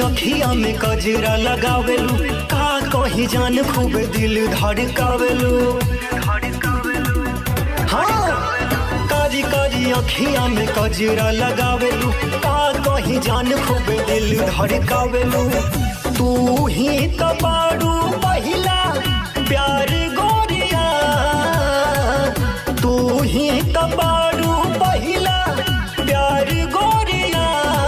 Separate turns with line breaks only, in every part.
अखिया में कजरा लगावेलू का कहीं जान खूब दिल धड़कावेलू हाँ कारी कारी अखिया में कजरा लगावेलू का कहीं जान खूब दिल धड़कावेलू तू ही तो बारू पहिला प्यार गोरिया तू ही तो बारू पहिला प्यार गोरिया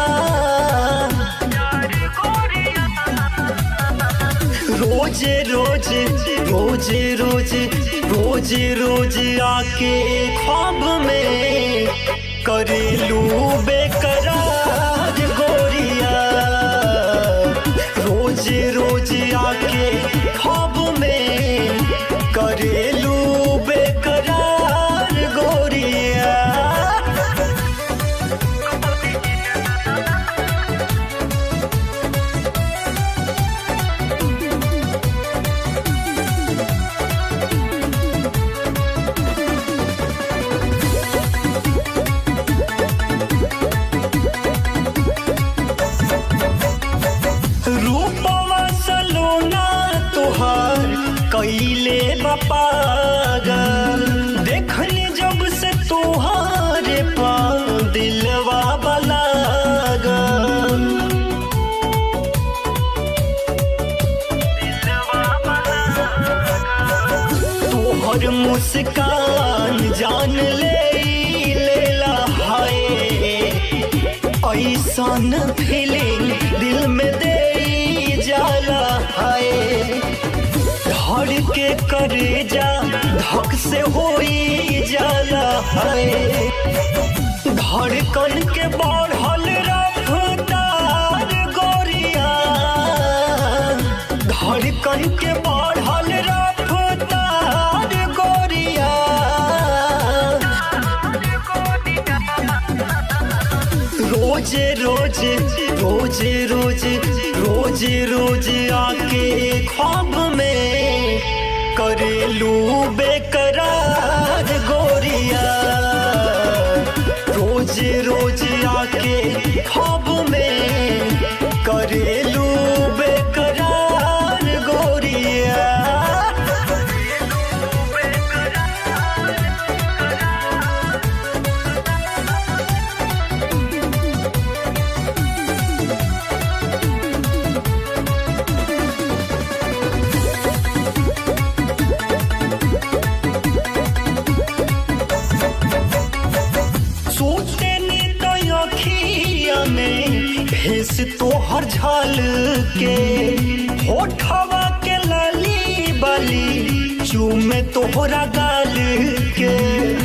रोजे रोजे रोजे रोजे रोजे रोजे आके ख्वाब में करेलू बेकरार गोरिया रोजे रोजे आके ख्वाब में करेलू बेकरार गोरिया रूपवा सलोना तुहार कैले बपागल देखनी जब से तुहारे पा दिलवा बलागल तोहर मुस्कान जान ले लेला हाय ऐसन फीलिंग दिल में दे जाला हाय धड़ के करे जा धक से होई जाला हाय धड़कन के बढ़ल रफ्तार गोरिया धड़कन के बढ़ल रफ्तार गोरिया रोजे रोजे रोजे रोजे रोजे रोजे आके ख्वाब में करेलू बेकरार गोरिया रोजे रोजे आके ख्वाब में करेलू बेकरार गोरिया सोचते नी तो अखिया में भेस तोहर झाल के होठवा के लाली बाली चूमे तोहरा गाल के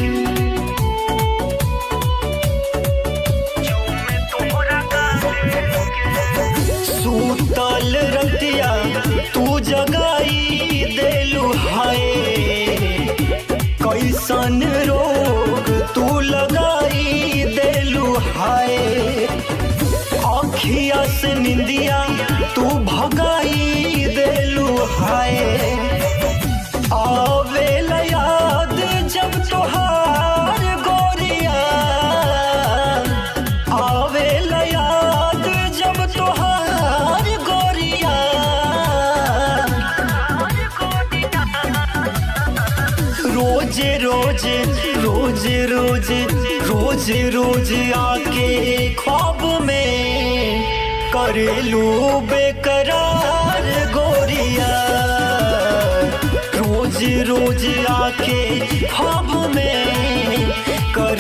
सूतल रतिया तू जगाई देलू हाय कैसन रोग तू लगाई देलू हाय अखिया से निंदिया तू भगाई देलू हाय आवे याद जब तोहार गोरिया आवे याद जब तोहार गोरिया रोजे रोजे रोजे रोजे रोजे रोजे आके ख्वाब में करेलू बेकरार गोरिया रोज रोज आके ख्वाब में कर